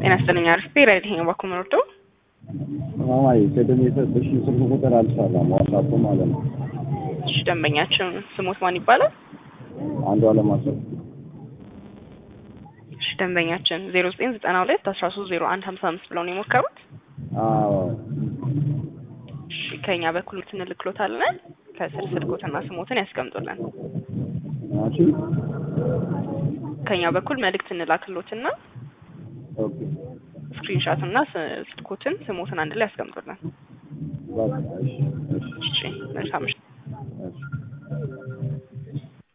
ጤና ይስጥልኝ አሪፍ ራይድ ይሄ ባኩ ምርዶ ማማዬ ቅድም የሰጠሽኝ ስልክ ቁጥር አልሰራም፣ ዋትስአፕ ማለት ነው። እሺ ደንበኛችን ስሞት ማን ይባላል? አንዱ አለማሰብ እሺ ደንበኛችን ዜሮ ዘጠኝ ዘጠና ሁለት አስራ ሶስት ዜሮ አንድ ሀምሳ አምስት ብለው ነው የሞከሩት። አዎ እሺ ከኛ በኩል ትንልክሎታለን። ከስር ስልኮትና ስሞትን ያስቀምጡልን። እሺ ከኛ በኩል መልእክት እንላክሎትና ኦኬ ስክሪንሻት እና ስ- ስልኮትን ስሞትን አንድ ላይ ያስቀምጡልን። በቃ እሺ እሺ እሺ መልካም ምሽት።